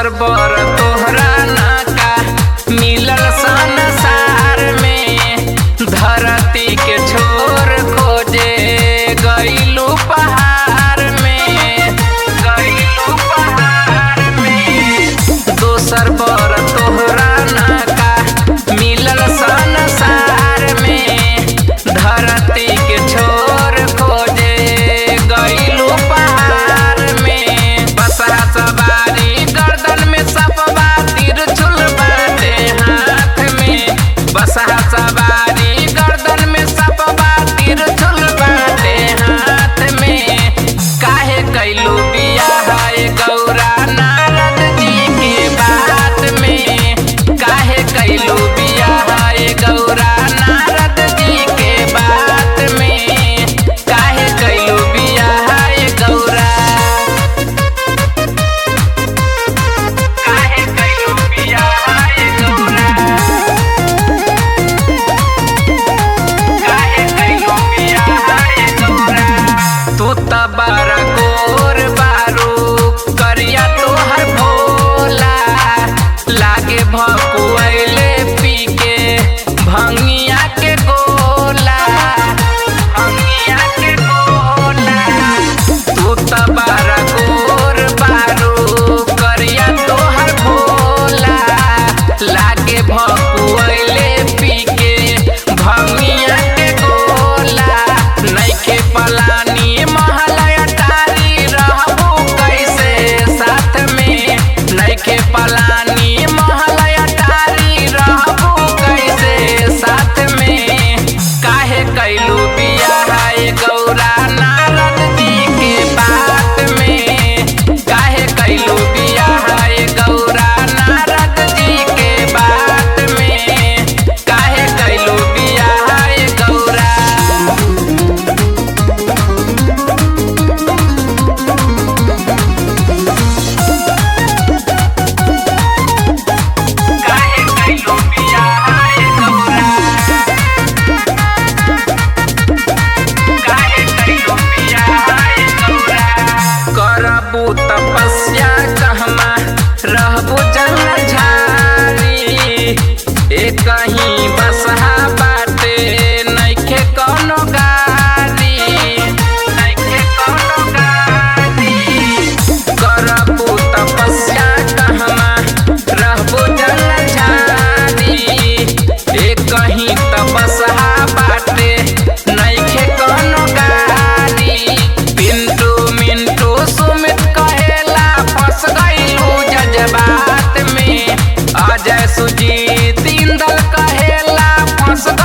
दोसर बर तोहरा नाका मिलल संसार में धरती के छोर खोजे गईलू पहाड़ में गईलू पहाड़ में दोसर बर तोहरा नाका मिलल संसार में धरती के छोर खोजे गईलू पहाड़ में बसरा सवारी गर्दन में सपवा तिरछुल बाटे हाथ में बसरा सवारी गर्दन में सपवा तिरछुल बाटे हाथ में काहे कैलू बियाह ए गौरा नारद जी के बात में काहे कैलू बियाह ए गौरा नारद जी के बात में काहे कैलू बियाह ए गौरा काहे कैलू बियाह ए गौरा काहे कैलू बियाह ए गौरा तू त बारा गोर बारू करिया तोहर भोला लागे भकुआइले पी के भंगिया के गोला भंगिया के गोला तू त बारा गोर बारू करिया तोहर भोला लागे भकुआइले पी के भंगिया के गोला नइखे पलानी महलया टारी रहबू कैसे साथ में नइखे पलानी महलया टारी रहबू कैसे साथ में काहे कैलू बियाह ए गौरा नारद जी के बात में काहे कैलू बियाह ए गौरा नारद जी के बात में काहे कैलू बियाह ए गौरा काहे कैलू बियाह ए गौरा काहे कैलू बियाह ए गौरा करबू तपस्या कहमा रहबू जंगल झाड़ी ए कहीं बसहा बाटे नइखे कौनो गाड़ी नइखे कौनो गाड़ी करबू तपस्या कहमा रहबू जंगल झाड़ी ए कहीं तपस्या बाटे नइखे कौनो गाड़ी पिंटू मिंटू सुमित कहेला फंस गईलू जज्बात में अजय सुजीत इंदल कहेला फंस